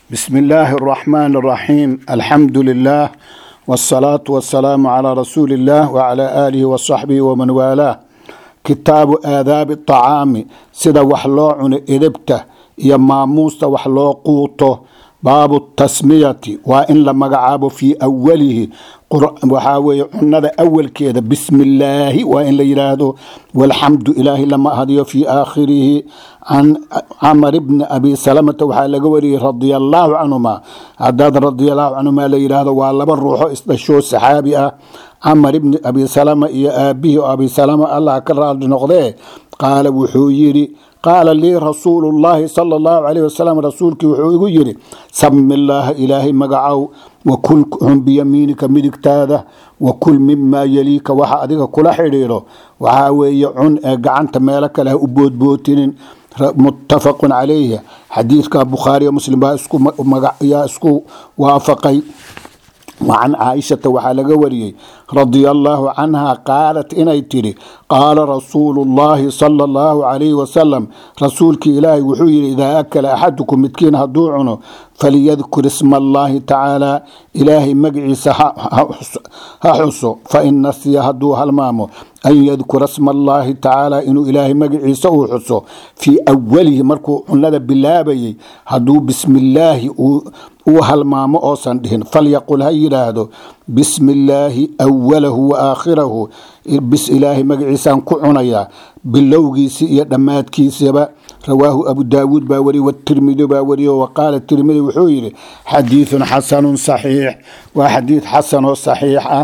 بسم الله الرحمن الرحيم الحمد لله والصلاة والسلام على رسول الله وعلى آله وصحبه ومن والاه كتاب آداب الطعام سida wax loo cuno edebta iyo maamuusta wax loo quuto baabu tasmiyati waa in la magacaabo fii awalihi waxaa weye cunada awalkeeda bismi illaahi waa in la yidhaahdo walxamdu ilaahi lama ahdiyo fii aakhirihi can camar bni abi salamata waxaa laga wariyey radia allaahu canhuma hadaad radiallahu canhuma la yidhaahdo waa laba ruuxo isdhashoo saxaabi ah camar ibni abi salama iyo aabihii oo abi salama allah ka raali noqdee qaala wuxuu yidhi qaala lii rasuulu llaahi sala allahu calayh wasalam rasuulkii wuxuu igu yidhi sami illaaha ilaahay magacow wakul cun biyamiinika midigtaada wakul mimaa yeliika waxa adiga kula xidhiidho waxaa weeye cun ee gacanta meelo kale ha u boodbootinin muttafaqun calayhi xadiidka bukhaariyo muslim baa yaa isku waafaqay wacan caaishata waxaa laga wariyey radia allaahu canha qaalat inay tidhi qaala rasuulu llaahi sala allahu calayhi wasalam rasuulkii ilaahay wuxuu yidhi idaa akala axadukum midkiin hadduu cuno falyadkur isma allaahi tacaala ilaahay magaciisa ha xuso fain nasiya hadduu halmaamo an yadkura sma allaahi tacaala inuu ilaahay magaciisa uu xuso fii awalihi markuu cunada bilaabayey hadduu bismi illaahi uu halmaamo oosan dhihin falyaqul ha yidhaahdo bismi illaahi awalahu wa aakhirahu bis ilaahay magaciisaan ku cunayaa bilowgiisi iyo dhammaadkiisaba rawaahu abu daawuud baa wariye watirmidi baa wariye wa qaala tirmidi wuxuu yidhi xadiidun xasanun saxiix waa xadiid xasan oo saxiix ah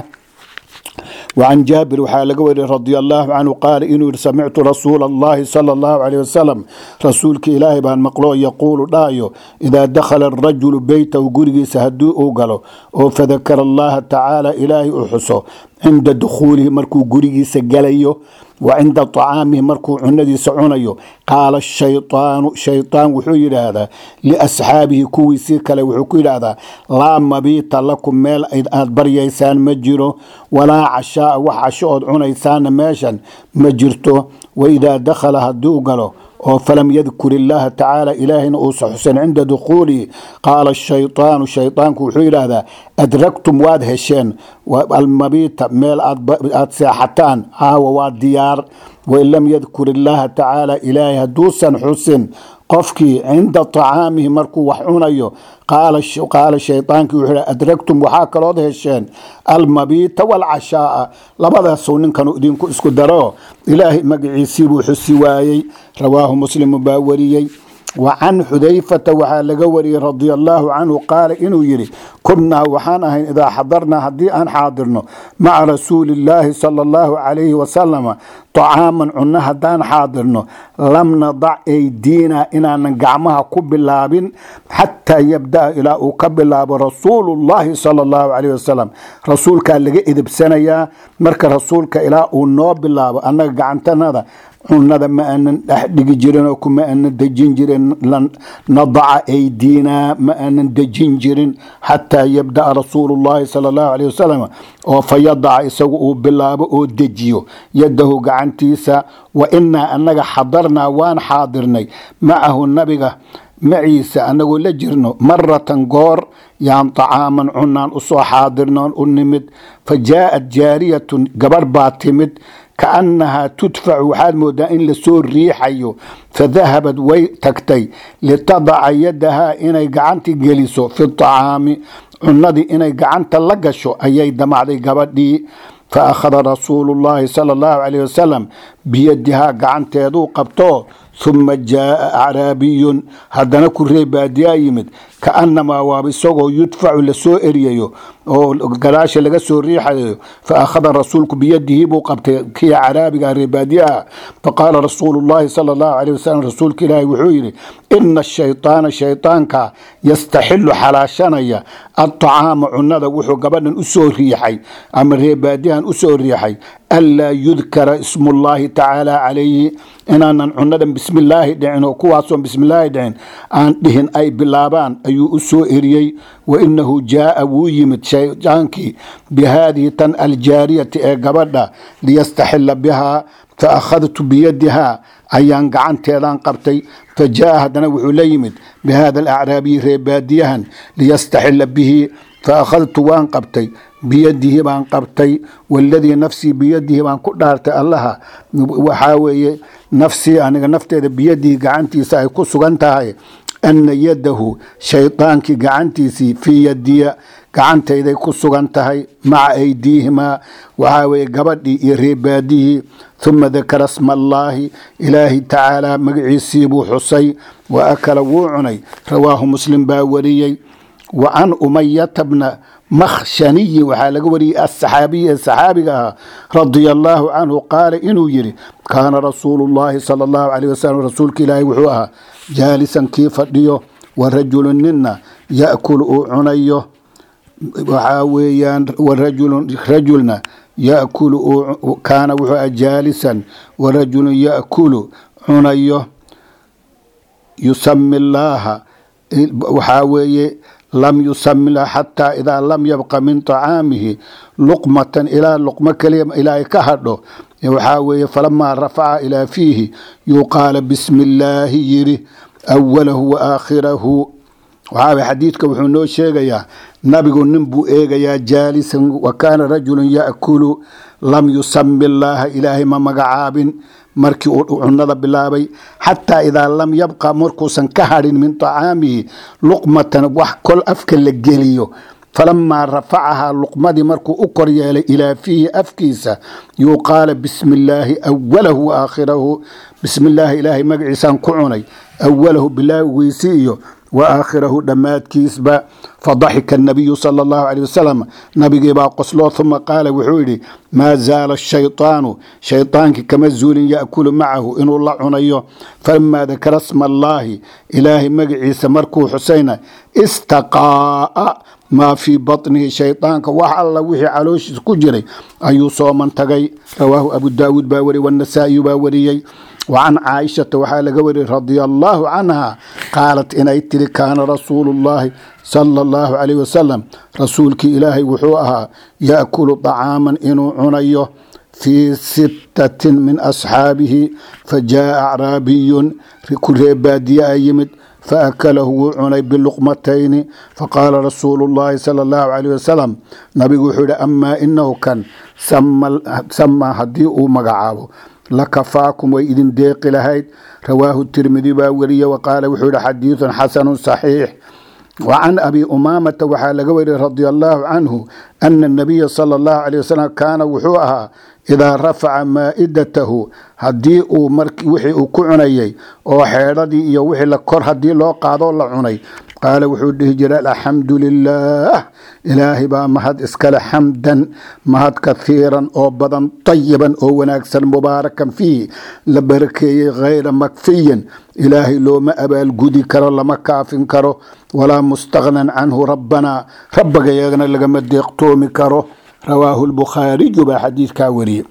وعن جابر waxaa laga wariye رضي الله عنه قال inuu yihi samictu rasuul الlahi صلى الله عليه وسلم rasuulka ilaahay baan maqlo yaquulu dhaayo إidaa dakhala الرajulu beytahu gurigiisa hadii uu galo oo fadakara allaha tacaala ilaahay u xuso cinda dukhuulihi markuu gurigiisa galayo wa cinda طacaamihi markuu cunadiisa cunayo qaala shayطaanu shayطaan wuxuu yidhaahdaa liasxaabihi kuwiisii kale wuxuu ku yidhaahdaa laa mabiita lakum meel aad baryaysaan ma jiro walaa cashaaa wax casho ood cunaysaana meeshan ma jirto waidaa dakhala hadduu galo oo falam yadkur illaaha tacaala ilaahayna uusa xusan cinda dukhuulihi qaala shayطaanu shayطaanku wuxuu yidhaahdaa adragtum waad hesheen almabiita meel aad seexataan caawa waa diyaar wain lam yadkur illaaha tacaala ilaahay hadduusan xusin qofkii cinda طacaamihi markuu wax cunayo qaala shayطaankii wuxuu adragtum waxaa kalood hesheen almabiita wاlcashaaa labadaasuu ninkanu idinku isku daro ilaahay magaciisiibuu xusi waayey rawaahu muslimu baa wariyey wa can xudayfata waxaa laga wariyey radia allaahu canhu qaala inuu yidhi kunnaa waxaan ahayn idaa xadarnaa haddii aan xaadirno maca rasuuli illaahi sala allahu calayhi wasalama طacaaman cunno haddaan xaadirno lam nadac aydiina inaanan gacmaha ku bilaabin xataa yabda'a ilaa uu ka bilaabo rasuulu llahi sala allahu calayh wasalam rasuulkaa laga edebsanayaa marka rasuulka ilaa uu noo bilaabo annaga gacantanada cunada ma aanan dhex dhigi jirin oo kuma aanan dejin jirin nadaca aydiina ma aanan dejin jirin xataa yabda'a rasuulu llahi sala allahu calayh wasalam oo fa yadaca isagu uu bilaabo oo dejiyo yadahu gacantiisa wa inaa annaga xadarnaa waan xaadirnay macahu nabiga maciisa anagoo la jirno maratan goor yaan طacaaman cunaan usoo xaadirnoon u nimid fa jaaءat jaariyatun gabarh baa timid kaannahaa tudfacu waxaad moodaa in lasoo riixayo fadahabad way tagtay litadaca yadahaa inay gacanti geliso fi طacaami cunadii inay gacanta la gasho ayay damacday gabadhii faakhada rasuulu llaahi sala allahu calayh wasalam biyadihaa gacanteeduu qabto huma jaaa acraabiyun haddana kuree baadiyaa yimid kaanamaa waaba isagoo yudfacu lasoo eryayo oo gadaasha laga soo riixayo faakhada rasuulku biyadihi buu qabtay kii caraabiga reebaadiyaha faqaala rasuulu llahi sala allahu calayh wasalam rasuulka ilaahi wuxuu yidhi ina ashayطaana shayطaanka yastaxilu xalaashanaya aطacaama cunada wuxuu gabadhan usoo riixay ama reebaadiyahan usoo riixay anlaa yudkara ismullaahi tacaala calayhi inaanan cunadan bismillaahi dhicin oo kuwaasoon bismillaahi dhicin aan dhihin ay bilaabaan ayuu u soo eriyey wa inahu jaaa wuu yimid shaydaankii bihaadihi tan aljaariyati ee gabadha liyastaxila bihaa fa akhadtu biyadihaa ayaan gacanteedan qabtay fa jaaa haddana wuxuu la yimid bihada alacraabiyi reebaadiyahan liyastaxila bihi fa akhadtu waan qabtay biyadihi baan qabtay waladii nafsii biyadihi baan ku dhaartay allaha waxaa weeye nafsii aniga nafteeda biyadihi gacantiisa ay ku sugan tahay ana yadahu shaydaankii gacantiisii fii yadiya gacantayday ku sugan tahay maca aydiihimaa waxaa weeye gabadhii iyo reebaadihii uma dakara sma allaahi ilaahi tacaala magaciisii buu xusay wa akala wuu cunay rawaahu muslim baa wariyey wa can umayata bna makhshaniyin waxaa laga wariyey asaxaabiyi ee saxaabiga ahaa radia allaahu canhu qaala inuu yidhi kaana rasuulu llaahi sala allahu caleyh wasalam rasuulka ilaahi wuxuu ahaa jaalisan kii fadhiyo wa rajulu ninna ya'kulu uu cunayo waxaa weeyaan warajulun rajulna yakulu kaana wuxuu aha jaalisan warajulun ya'kulu cunayo yusami llaaha waxaa weeye lam yusamila xataa idaa lam yabqa min طacaamihi luqmatan ilaa luqmo keliya ilaa ay ka hadho waxaa weeye falamaa rafaca ilaa fiihi yuqaala bismi illaahi yidhi awalahu wa aakhirahu waxaa xadiidka wuxuu noo sheegayaa nabigu nin buu eegayaa jaalisan wa kaana rajulun ya'kulu lam yusami llaaha ilaahay ma magacaabin markii uu cunada bilaabay xataa idaa lam yabqa markuusan ka hadhin min طacaamihi luqmatan wax kol afka la geliyo falamaa rafacahaa luqmadii markuu u kor yeelay ilaa fiihi afkiisa yuqaala bismi illaahi awalahu wa aakhirahu bismi illaahi ilaahay magaciisaan ku cunay awalahu bilaagiisi iyo wa aakhirahu dhammaadkiisba fadaxika anabiyu sala allahu caleyh wasalam nabigiibaa qosloo uma qaala wuxuu yidhi maa zaala ashaytaanu shaydaankii kama zuulin ya'kulu macahu inuu la cunayo falamaa dakara sma allaahi ilaahay magaciisa markuu xusayna istaqaa'a maa fii batnihi shaydaanka wax alla wixii calooshiisa ku jiray ayuu soo mantagay rawaahu abu daawuud baa wariyey wanasaa'iyu baa wariyey wacan caaishata waxaa laga wariyey radia allaahu canha qaalat inay tiri kaana rasuulu llaahi sala allahu calayh wasalam rasuulkii ilaahay wuxuu ahaa ya'kulu طacaaman inuu cunayo fii sittatin min asxaabihi fajaaa acraabiyun ku reebaadiye a yimid faakalahu wuu cunay biluqmatayni faqaala rasuulu llaahi sala allahu calayh wasalam nabigu wuxuu yihi amaa inahu kan samaa haddii uu magacaabo lakafaakum way idin deeqi lahayd rawaahu tirmidi baa weriye waqaala wuxuu yihi xadiidun xasanu saxiix wacan abi umaamata waxaa laga wariyey radia allaahu canhu ana anabiya sala allahu calay wasalam kaana wuxuu ahaa idaa rafaca maa'idatahu haddii uu wixii uu ku cunayay oo xeedhadii iyo wixii la kor haddii loo qaadoo la cunay qaala wuxuu dhihi jiray alxamdu lilaah ilaahay baa mahad iskale xamdan mahad kahiiran oo badan tayiban oo wanaagsan mubaarakan fiih la barakeeyey hayra makfiyin ilaahay looma abaalgudi karo lama kaafin karo walaa mustaqnan canhu rabbanaa rabbagayagana lagama deeqtoomi karo rawaahu lbukhaariyu baa xadiidkaa wariyey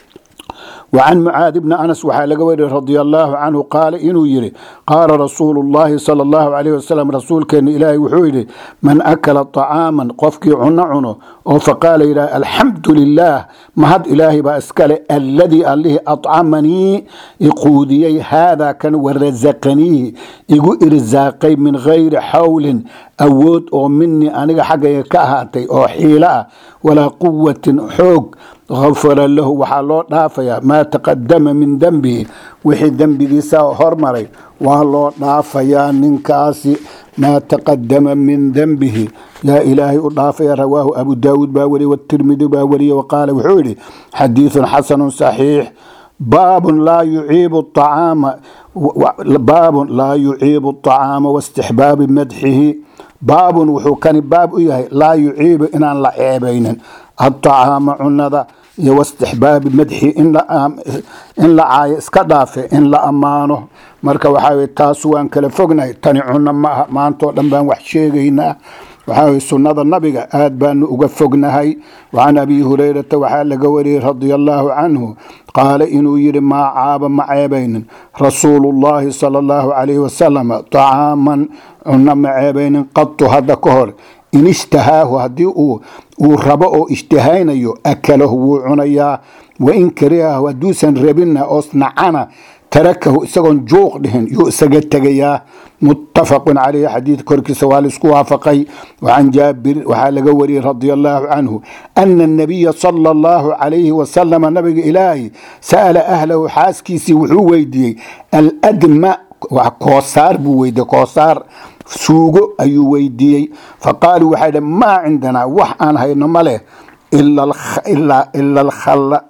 وعن معاذ بن أنس waxaa laga wariye رضي الله عنه قال inuu yihi قاala رasuuل اللahi صلى الله عليه وسلم rasuulkeena ilaahay wuxuu yihi man أkla طعاaما qofkii cuno cuno oo faqaala yidhah alxamdu lilah mahad ilaahay baa iskale aladii allihii aطcamanii iquudiyey haadaa kan warasaqaniihi igu irsaaqay min gayri xawlin awood oo minii aniga xaggayga ka ahaatay oo xiilo ah walaa quwatin xoog gafara lahu waxaa loo dhaafayaa maa taqadama min dembihi wixii dembigiisa hormaray waa loo dhaafayaa ninkaasi maa taqadama min dembihi yaa ilaahay u dhaafaya rawaahu abu daawuud baa wariye watirmidi baa wariye waqaala wuxuu yidhi xadiidun xasanu saxiix baabun laa yuciibu acaama baabun laa yuciibu acaama waistixbaabi madxihi baabun wuxuu kani baab u yahay laa yuciibu inaan la ceebaynin aطacaama cunada iyo wastixbaabi madxi in la caayo iska dhaafe in la ammaano marka waxaa taas waan kala fognahay tani cuno ma aha maantao dhan baan wax sheegaynaa waxaa sunnada nabiga aad baanu uga fognahay wacan abi hurayrata waxaa laga wariyey radia allaahu canhu qaala inuu yidhi maa caaba ma ceebaynin rasuulu llaahi sala allahu calayhi wasalam طacaaman cunno ma ceebaynin qatu hadda ka hor in ishtahaahu haddii uu rabo oo ishtihaynayo akalahu wuu cunayaa wain karihahu hadduusan rabinna oos nacana tarakahu isagoon juuq dhihin yuu isaga tegayaa muttafaqun caleyhi xadiid korkiisa waa laisku waafaqay wacan jaabir waxaa laga wariyey radia allaahu canhu ana anabiya sala allahu calayhi wasalama nabiga ilaahi sa'ala ahlahu xaaskiisii wuxuu weydiiyey aladma koosaar buu weydiiyey koosaar suugo ayuu weydiiyey faqaaluu waxay dhh maa cindanaa wax aan hayno ma leh ila alkhalla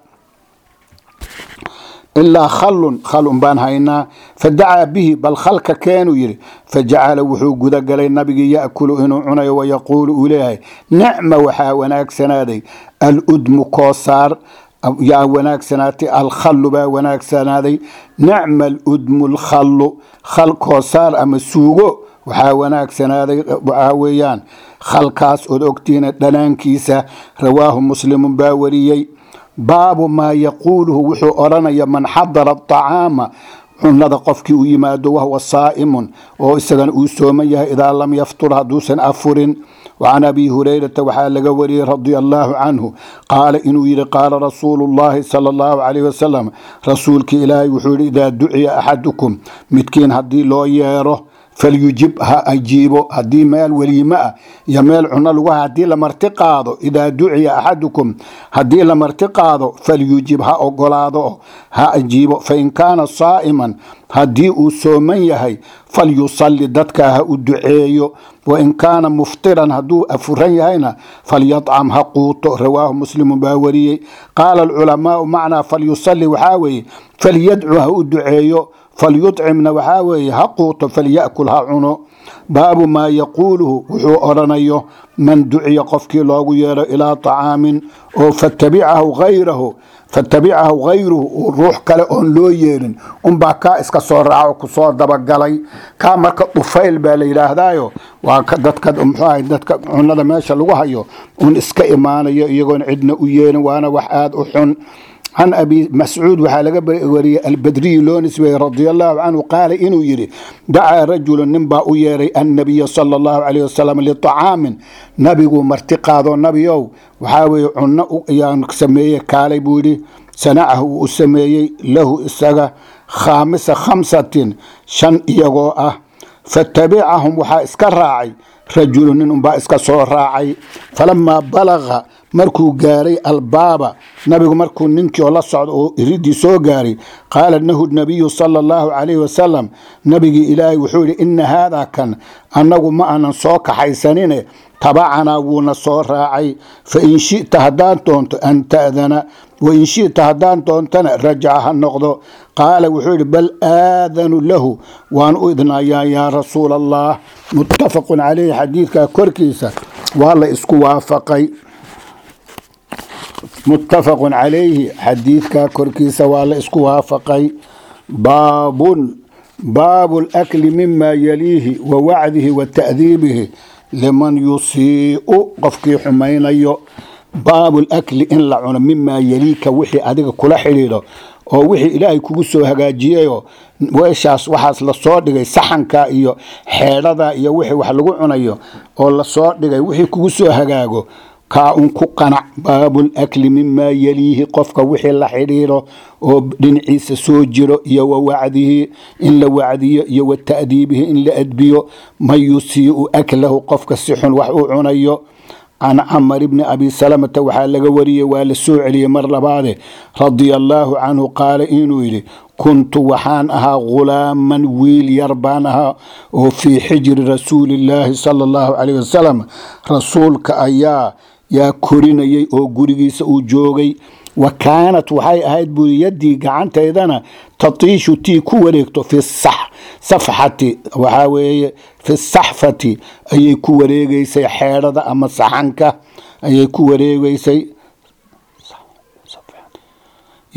ilaa khallun khalun baan haynaa fadacaa bihi bal khalka keenuu yidhi fajacala wuxuu gudagalay nabigii ya'kulu inuu cunayo wayaquulu uu leeyahay nicma waxaa wanaagsanaaday aludmu koosaar yaa wanaagsanaatay alkhallu baa wanaagsanaaday nicma aludmu alkhallu khal koosaar ama suugo waxaa wanaagsanaaday waxaa weeyaan khalkaas ood ogtiina dhanaankiisa rawaahu muslimun baa wariyey baabu maa yaquuluhu wuxuu odhanaya man xadara aطacaama cunada qofkii u yimaado wahwa saa'imun oo isagana uu sooman yahay idaa lam yaftur hadduusan afurin wacan abi hurayrata waxaa laga wariyey radia allaahu canhu qaala inuu yidhi qaala rasuulu llahi sala allahu calayh wasalam rasuulkii ilaahay wuxuu yidhi idaa duciya axadukum midkiin haddii loo yeero falyujib ha ajiibo haddii meel weliime ah iyo meel cuno lagu haddii la marti qaado idaa duciya axadukum haddii la marti qaado falyujib ha ogolaado ha ajiibo fain kaana saa'iman haddii uu sooman yahay falyusalli dadkaa ha u duceeyo wain kaana muftiran hadduu afuran yahayna falyadcam ha quuto rawaahu muslimu baa wariyey qaala alculamaau macnaa falyusalli waxaa weeye falyadcu ha u duceeyo falyucimna waxaa weeye ha quuto falyakul ha cuno baabu maa yaquuluhu wuxuu odhanayo man duciya qofkii loogu yeero ilaa طacaamin oo fatabicahu hayrahu fatabicahu hayruhu uu ruux kale oon loo yeerin unbaa kaa iska soo raaco kusoo dabagalay kaa marka dhufayl baa la yidhaahdaayo waa dadka muxuu ahay dadka cunada meesha lagu hayo un iska imaanayo iyagoon cidna u yeerin waana wax aada u xun can abi mascuud waxaa laga wariyey albadriyi loo nisbeeyey radia allahu canhu qaala inuu yidhi dacaa rajulu nin baa u yeeray annabiya sala allahu calayh wasalam liطacaamin nabiguu marti qaado nabiow waxaa weeye cunno ayaan sameeyey kaalay buu yidhi sanacahu uu u sameeyey lahu isaga khaamisa khamsatin shan iyagoo ah fatabicahum waxaa iska raacay rajulu nin unbaa iska soo raacay falamaa balaga markuu gaaray albaaba nabigu markuu ninkii oo la socdo oo iridii soo gaaray qaala nahu nabiyu sala allahu calayhi wasalam nabigii ilaahay wuxuu yidhi ina haadaa kan annagu ma aanan soo kaxaysanine tabacanaa wuuna soo raacay fain shita haddaan doonto an ta'dana wain shita haddaan doontana rajaca ha noqdo qaala wuxuu yidhi bal aadanu lahu waan u idnayaa yaa rasuula allah muttafaqun caleyhi xadiidkaa korkiisa waa la isku waafaqay muttafaqun calayhi xadiidkaa korkiisa waa la isku waafaqay baabun baabu lakli mima yaliihi wa wacdihi wa ta'diibihi liman yusii'u qofkii xumaynayo baabu lakli in la cuno mimaa yaliika wixii adiga kula xidhiidho oo wixii ilaahay kugu soo hagaajiyayoo weeshaas waxaas lasoo dhigay saxanka iyo xeedhada iyo wixii wax lagu cunayo oo lasoo dhigay wixii kugu soo hagaago kaa un ku qanac baabulakli mimaa yaliihi qofka wixii la xidhiidho oo dhinaciisa soo jiro iyo wa wacdihi in la wacdiyo iyo wa ta'diibihi in la adbiyo man yusii'u aklahu qofka si xun wax u cunayo can camar bni abi salamata waxaa laga wariyey waa la soo celiyey mar labaade radia allaahu canhu qaala inuu yidhi kuntu waxaan ahaa ghulaaman wiil yar baan ahaa oo fii xijri rasuulillaahi sala allahu calayh wasalam rasuulka ayaa yaa korinayay oo gurigiisa uu joogay wa kaanat waxay ahayd buuri yaddii gacantaydana tatiishu tii ku wareegto fi safxati waxaa weeye fi saxfati ayay ku wareegeysay xeedhada ama saxanka ayay ku wareegeysay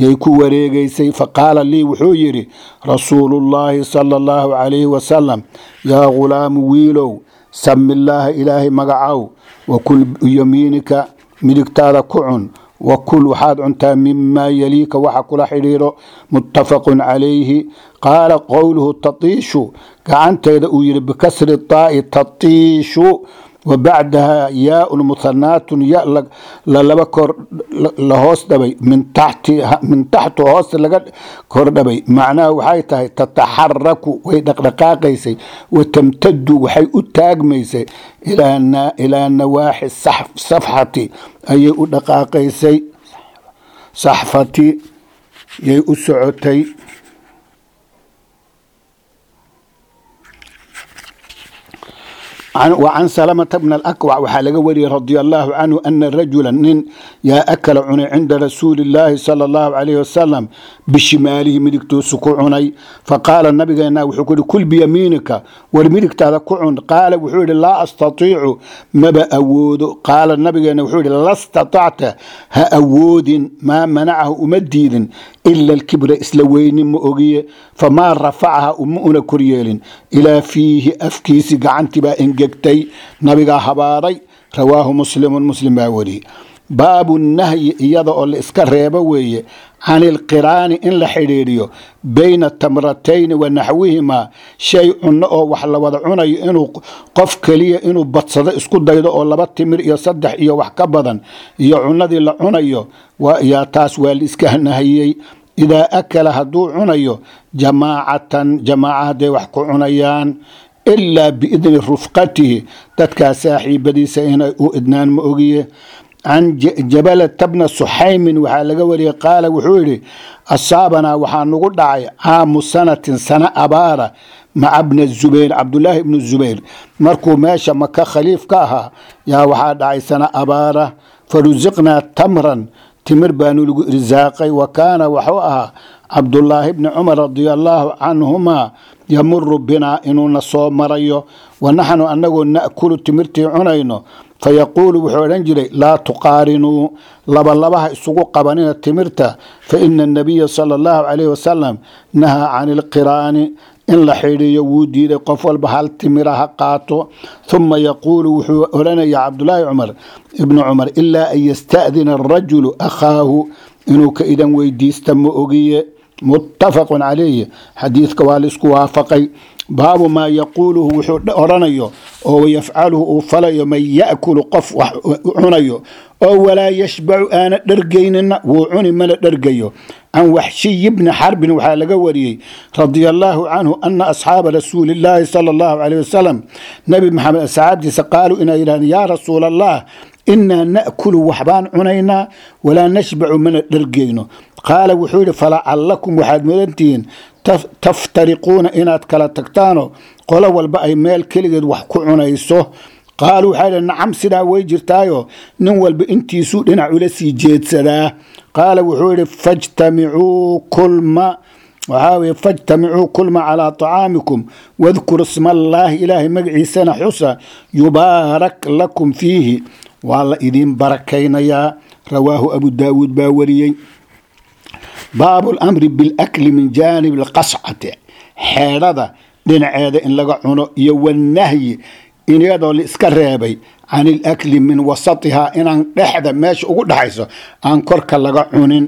yay ku wareegaysay faqaala lii wuxuu yidhi rasuulullaahi sala allahu calayhi wasalam yaa ghulaamu wiilow sami illaaha ilaahay magacow wakul yamiinika midigtaada ku cun wakul waxaad cuntaa mimaa yaliika waxa kula xidhiidho muttafaqun calayhi qaala qowluhu tatiishu gacanteeda uu yidhi bikasri taa'i tatiishu wa bacdaha yaaun muhanaatun ya lalaba kor la hoos dhabay min taxtu hoosta laga kor dhabay macnaha waxay tahay tataxaraku way dhaqdhaqaaqaysay wa tamtadu waxay u taagmaysay ilaa nawaaxi safxati ayay u dhaqaaqaysay saxfati yay u socotay وعن سلمة بن الأكوع waxaa laga wariyey رضي الله عنه أن رجuلا nin yaa akla cunay cinda rasuuli الlahi salى الlahu عalيه wasalam bishimaalihi midigtuusu ku cunay faqaala nabigeena wuxuu ku yihi kul biyamiinika war midigtaada ku cun qaala wuxuu yihi laa astatiicu maba awoodo qaala nabigeena wuxuu yihi la staطacta ha awoodin maa manacahu uma diidin ila alkibra isla weynin ma ogiye famaa rafacaha uma una koryeelin ilaa fiihi afkiisi gacantii baa engegtay nabigaa habaaray rawaahu muslimun muslim baa wariyey baabu nahyi iyada oo la iska reebo weeye can ilqiraani in la xidhiidhiyo bayna tamratayni wa naxwihimaa shay cunno oo wax la wada cunayo inuu qof keliya inuu badsado isku daydo oo laba timir iyo saddex iyo wax ka badan iyo cunnadii la cunayo yaa taas waa la iska nahiyey idaa akala hadduu cunayo jamaacatan jamaaca hadday wax ku cunayaan ilaa biidni rufqatihi dadkaa saaxiibadiisa inay u idnaan ma ogiye can jabalata bna suxaymin waxaa laga wariyey qaala wuxuu yidhi asaabanaa waxaa nagu dhacay caamu sanatin sana abaara maca bna zubayr cabdulaahi ibnu zubayr markuu meesha maka khaliif ka ahaa yaa waxaa dhacay sana abaara farusiqnaa tamran timir baanu lagu irsaaqay wa kaana waxuu ahaa cabdulaahi bni cumar radia allaahu canhumaa yamuru binaa inuuna soo marayo wa naxnu annagoo na'kulu timirtii cunayno fayaquulu wuxuu odhan jiray laa tuqaarinuu labalabaha isugu qabanina timirta fa ina anabiya sala allahu calayhi wasalam nahaa can ilqiraani in la xidhiiyo wuu diiday qof walba hal timira ha qaato huma yaquulu wuxuu odhanaya cabdulaahi cumar ibnu cumar ilaa an yasta'dina arajulu akhaahu inuu ka idan weydiista ma ogiye muttafaqun calayhi xadiidka waa laisku waafaqay baabu maa yaquuluhu wuxuu odhanayo oo yafcaluhu uu falayo man ya'kulu qof wax cunayo oo walaa yashbacu aana dhergaynina wuu cuni mana dhergayo can waxshiyi bni xarbin waxaa laga wariyey radia allaahu canhu ana asxaaba rasuuli illaahi sala allahu caleyh wasalam nebi maxamed asxaabtiisa qaaluu inay yidhahdeen yaa rasuula allah inaa na'kulu waxbaan cunaynaa walaa nashbacu mana dhergeyno qaala wuxuu yidhi falacallakum waxaad mudantihiin taftariquuna inaad kala tagtaano qolo walba ay meel keligeed wax ku cunayso qaaluu waxaa yidhi nacam sidaa way jirtaayo nin walba intiisuu dhinac ula sii jeedsadaa qaala wuxuu yidhi fajtamicuu kulma waxaa weye fajtamicuu kulma calaa طacaamikum wadkuru sma allaahi ilaahay magaciisana xusa yubaarak lakum fiihi waa la idiin barakaynayaa rawaahu abu daawuud baa wariyey baabu lamri bilakli min jaanib alqascati xeedhada dhinaceeda in laga cuno iyo wanahyi iyadoo la iska reebay can ilakli min wasatihaa inaan dhexda meesha ugu dhexayso aan korka laga cunin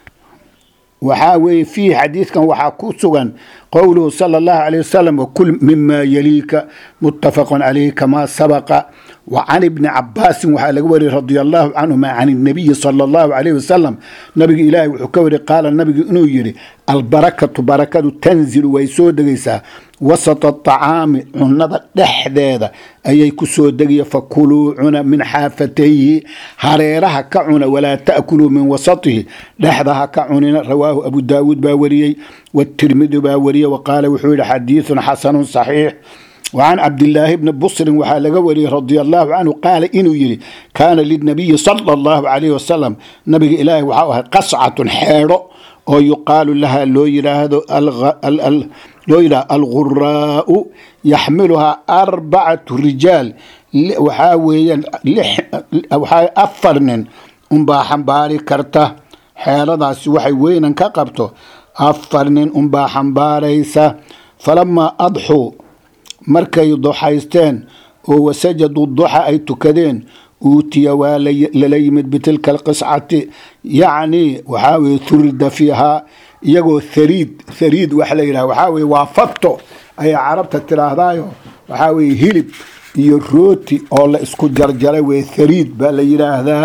waxaa weeye fiihi xadiidkan waxaa ku sugan qowluhu sala allahu alayh wasalam wakul mima yaliika muttafaqun calayhi kamaa sabaqa wa can ibni cabaasin waxaa laga wariyey radia allahu canhuma can inabiyi sala allahu alayh wasalam nabiga ilaahi wuxuu ka wariyey qaala nabigu inuu yidhi albarakatu barakadu tanzilu way soo degaysaa wasata aطacaami cunada dhexdeeda ayay ku soo degiya fakuluu cuna min xaafatayhi hareeraha ka cuna walaa ta'kuluu min wasatihi dhexda ha ka cunina rawaahu abu daawuud baa wariyey watirmidi baa wariyey waqaala wuxuu yihi xadiiثun xasanu صaxiix وعن عبد الله بن بصر وحا لغا وري رضي الله عنه قال إنه يري كان للنبي صلى الله عليه وسلم نبي إلهي وحا قصعة حيرو oo yuqaalu laha loo yiraahdo loo yidhahdo alguraau yaxmiluhaa arbacatu rijaal waxaa weeyaan waxaa afar nin unbaa xambaari karta xeeladaasi waxay weynan ka qabto afar nin unbaa xambaaraysa falamaa adxuu markay duxaysteen oo wasajadu duxa ay tukadeen uutiya waa lala yimid bitilka alqiscati yacni waxaa weye hurida fiihaa iyagoo hariid hariid waxa la yidhaha waxaa weye waa fatto ayay carabta tiraahdaayo waxaa weye hilib iyo rooti oo la isku jarjaray weye hariid baa la yidhaahdaa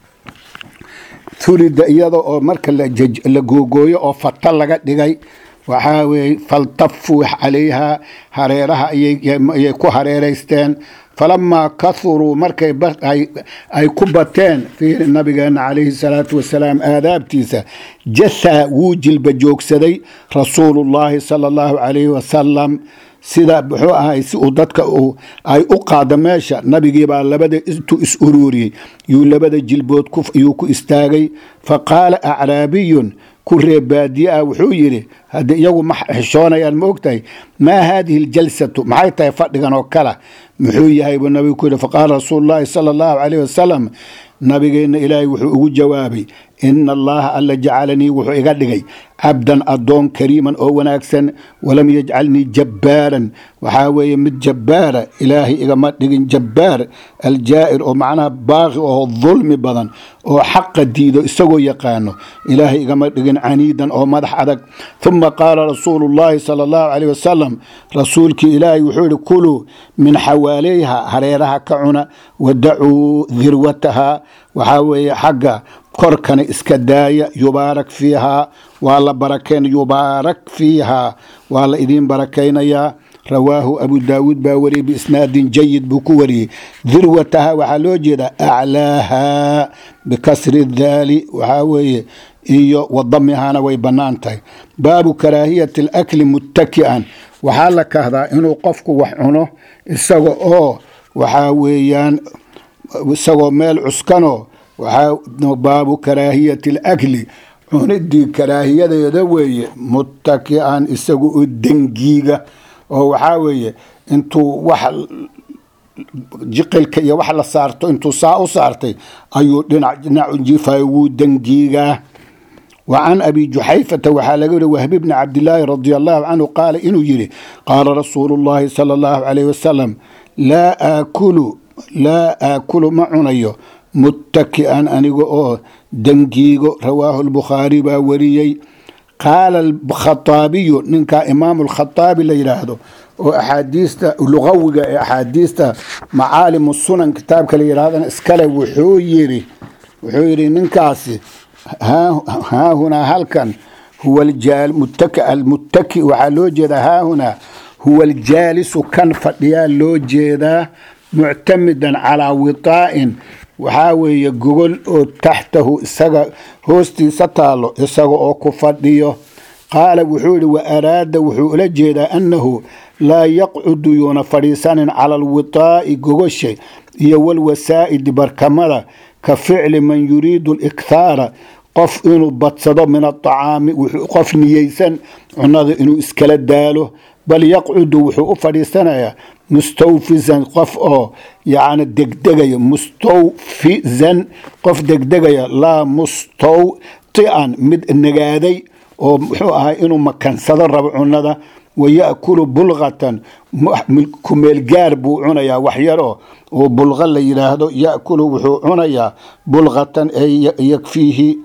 hurida iyada oo marka la googooyo oo fata laga dhigay waxaa weeye faltafuu calayhaa hareeraha ayay ku hareeraysteen falamaa kahuruu markay ay ku bateen fiiri nabigeena calayhi salaatu wasalaam aadaabtiisa jasaa wuu jilba joogsaday rasuulullaahi sala allahu calayhi wasalam sida muxuu ahay si uu dadka ay u qaado meesha nabigiibaa labada intuu is uruuriyey yuu labada jilbood yuu ku istaagay fa qaala acraabiyun ku reeb baadiye ah wuxuu yidhi haddii iyagu ma xishoonayaan ma ogtahay maa haadihi aljalsatu maxay tahay fadhigan oo kala muxuu yahay buu nabigu ku yidhi faqaala rasuulu llaahi sala allahu calayh wasalam nabigeenna ilaahay wuxuu ugu jawaabay ina allaha alla jacalanii wuxuu iga dhigay cabdan addoon kariiman oo wanaagsan walam yajcalnii jabbaaran waxaa weeye mid jabbaara ilaahay igama dhigin jabbaar aljaa'ir oo macnaha baaqi oo dulmi badan oo xaqa diido isagoo yaqaano ilaahay igama dhigin caniidan oo madax adag uma qaala rasuulu llaahi sala allahu caleyh wasalam rasuulkii ilaahay wuxuu yihi kuluu min xawaaleyha hareeraha ka cuna wadacuu dirwataha waxaa weeye xagga korkana iska daaya yubaarak fiihaa waa la barakeyn yubaarak fiihaa waa la idiin barakaynayaa rawaahu abu daawuud baa wariyey biisnaadin jayid buu ku wariyey dirwataha waxaa loo jeedaa aclaaha bikasri daali waxaa weeye iyo wadamihana way bannaan tahay baabu karaahiyati alakli muttaki'an waxaa la kahdaa inuu qofku wax cuno isaga oo waxaa weeyaan isagoo meel cuskanoo waxaa baabu karaahiyati alakli cunidii karaahiyadeeda weeye muttaki'an isaga oo dengiiga oo waxaa weeye intuu wax jiqilka iyo wax la saarto intuu saa u saartay ayuu dhinac dhinac u jiifayo wuu dengiigaa wa can abi juxayfata waxaa laga weri wahbi bni cabdilaahi radi allahu canhu qaala inuu yidhi qaala rasuulu llahi sala allahu calayh wasalam laa aakulu laa aakulu ma cunayo muttaki'an aniga oo dengiigo rawaahu lbukhaari baa wariyey qaala alkhataabiyu ninkaa imaamu lkhataabi la yidhaahdo oo axaadiista lugawiga ee axaadiista macaalimu sunan kitaabka la yidhahdana iskale wuxuu yidhi wuxuu yidhi ninkaasi haahunaa halkan huwa almuttaki waxaa loo jeedaa haahunaa huwa aljaalisu kan fadhiyaa loo jeedaa muctamidan calaa witaa'in waxaa weeye gogol oo taxtahu isaga hoostiisa taalo isaga oo ku fadhiyo qaala wuxuu yihi wa araada wuxuu ula jeedaa annahu laa yaqcudu yuuna fadhiisanin cala alwitaa'i gogosha iyo walwasaa'idi barkamada ka ficli man yuriidu alikhaara qof inuu badsado min aacaami qof niyeysan cunada inuu iskala daalo bal yaqcudu wuxuu u fadhiisanayaa mustawfizan qof oo yani degdegaya mustawfizan qof degdegaya laa mustawti'an mid nagaaday oo muxuu ahay inuu makansado rabo cunada waya'kulu bulqatan kumeelgaar buu cunayaa waxyaroo oo bulqa la yidhaahdo ya'kulu wuxuu cunayaa bulqatan ee yakfiihi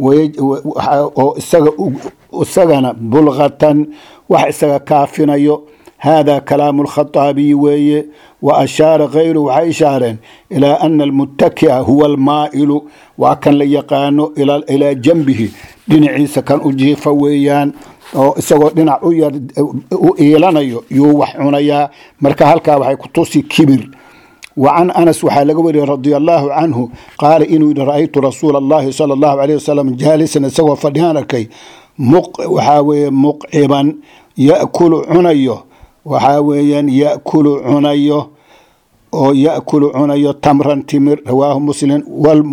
oo isagana bulqatan wax isaga kaafinayo hada kalaamu lkhataabiyi weeye wa ashaara kayru waxay ishaareen ilaa ana almuttaki'a huwa almaa'ilu waa kan la yaqaano ilaa janbihi dhinaciisa kan u jiifa weeyaan oo isagoo dhinac u iilanayo yuu wax cunayaa marka halkaa waxay ku tusi kibir wa can anas waxaa laga wariyey radia allaahu canhu qaala inuu yidhi ra'aytu rasuula allahi sala allahu aleyh wasalam jaalisan isagoo fadhihaan arkay waxaa weeye muqciban ya'kulu cunayo waxaa weeyaan ya'kulu cunayo oo ya'kulu cunayo tamran timir rawaahu muslim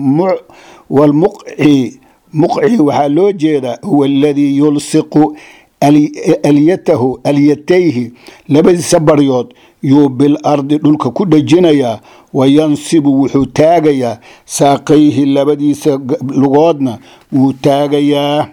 walmuqci muqci waxaa loo jeedaa huwa aladii yulsiqu alyatahu alyatayhi labadiisa baryood yuu bil ardi dhulka ku dhejinayaa wayansibu wuxuu taagayaa saaqayhi labadiisa lugoodna wuu taagayaa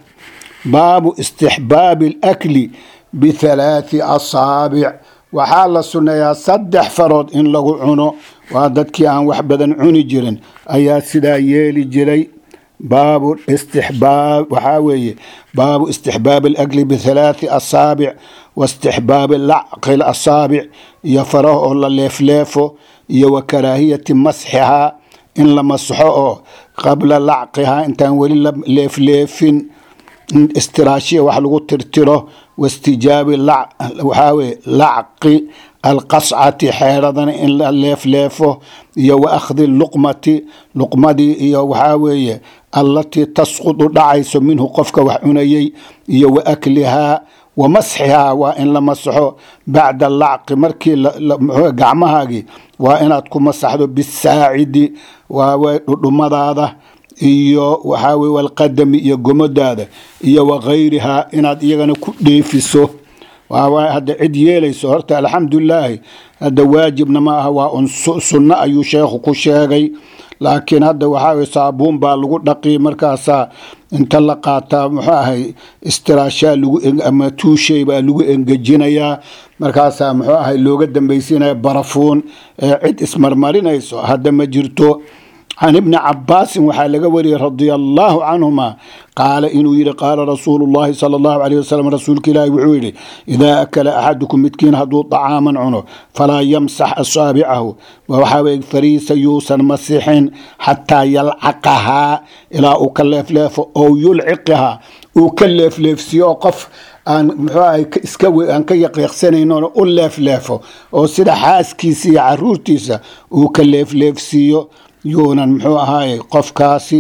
baabu istixbaabi alakli bithalaati asaabic waxaa la sunneeyaa saddex farood in lagu cuno waa dadkii aan wax badan cuni jirin ayaa sidaa yeeli jiray baabu istixbaab waxaa weeye baabu istixbaab alakli bithalaati asaabic waistixbaabi lacqi asaabic iyo faraha oo la leefleefo iyo wa karaahiyati masxihaa in la masxo oo qabla lacqihaa intaan weli la leefleefin istiraashiya wax lagu tirtiro wastijaabi waxaa weye lacqi alqascati xeeradana in la leefleefo iyo wa akhdi luqmati luqmadii iyo waxaa weeye allatii tasqudu dhacayso minhu qofka wax cunayey iyo wa aklihaa wa masxihaa waa in la masaxo bacda lacqi markii gacmahaagii waa inaad ku masaxdo bisaacidi waa dhudhumadaada iyo waxaa weye walqadami iyo gomodaada iyo wakayrihaa inaad iyagana ku dheefiso waa hadda cid yeelayso horta alxamdulilaahi hadda waajibna ma aha waa un sunno ayuu sheekhu ku sheegay laakiin hadda waxaa weye saabuun baa lagu dhaqi markaasaa inta la qaataa muxuu ahay istiraashaa lagu ama tuushay baa lagu engejinayaa markaasaa muxuu ahay looga dambaysiinaya barafuun ee cid ismarmarinayso hadda ma jirto can ibni cabaasin waxaa laga wariyey radia allaahu canhuma qaala inuu yihi qaala rasuulu llahi sala allahu alayh wasalam rasuulka ilaahi wuxuu yidhi idaa akala axadukum midkiin hadduu dacaaman cuno falaa yamsax asaabicahu waxaa weye fariisa yuusan masixin xataa yalcaqahaa ilaa uu ka leefleefo oo yulciqahaa uu ka leefleefsiyo oo qof aan muxuu ahay iska aan ka yaqiiqsanayno u leefleefo oo sida xaaskiisa iyo caruurtiisa uu ka leefleefsiiyo yuunan muxuu ahaaye qofkaasi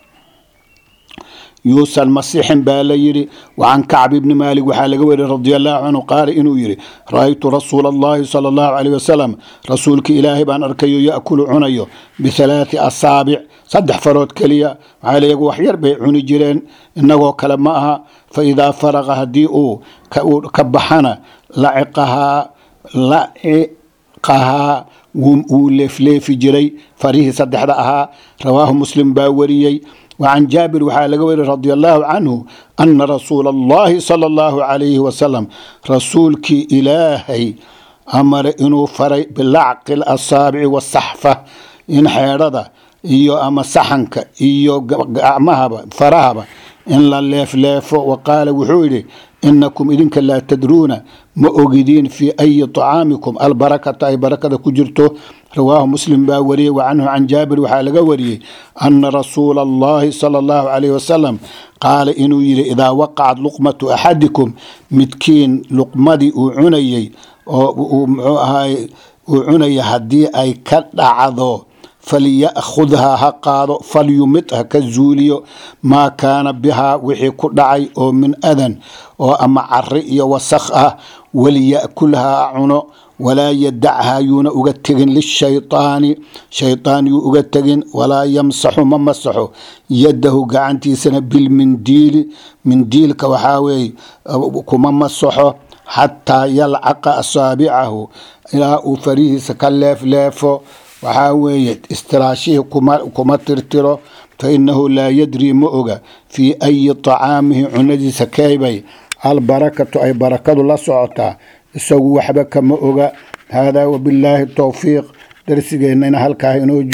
yuusan masixin baa la yidhi wacan kacb ibni maalik waxaa laga weriy radi allahu canhu qaala inuu yidhi ra-aytu rasuula allahi sala allahu caleyh wasalam rasuulka ilaahay baan arkayo yaakulu cunayo bithalaati asaabic saddex farood keliya maxaa le iyagu waxyar bay cuni jireen innagoo kale ma aha fa idaa faraqa haddii uu ka baxana laciqahaa laciqahaa wuu leefleefi jiray farihii saddexda ahaa rawaahu muslim baa wariyey wacan jaabir waxaa laga weriy radi allahu canhu ana rasuula allahi sala allahu calayhi wasalam rasuulkii ilaahay amare inuu faray bilacqi lasaabici wasaxfa in xeedhada iyo ama saxanka iyo gacmahaba farahaba in la leefleefo wa qaala wuxuu yidhi inakum idinka laa tadruuna ma ogidiin fii ayi طacaamikum albarakata ay barakada ku jirto rawaahu muslim baa wariyey wa canhu can jaabir waxaa laga wariyey ana rasuula allahi sala allahu calayh wasalam qaala inuu yidhi idaa waqacat luqmatu axadikum midkiin luqmadii uu cunayey oo uu muxuu ahaay uu cunaya haddii ay ka dhacdo falyakhudhaa ha qaado falyumid ha ka zuuliyo maa kaana bihaa wixii ku dhacay oo min adan oo ama cari iyo wasakh ah waliya'kulhaa cuno walaa yadachaa yuuna uga tegin lishayطaani shayطaan yuu uga tegin walaa yamsaxu ma masaxo yadahu gacantiisana bilmindiili mindiilka waxaa weeye kuma masaxo xataa yalcaqa asaabicahu ilaa uu farihiisa ka leefleefo waxaa weeye istiraashihii kuma tirtiro fa inahu laa yadrii ma oga fii ayi طacaamihi cunadiisa keybay albarakatu ay barakadu la socotaa isagu waxba kama oga haadaa wabillaahi towfiiq darsigeennana halkaa inoo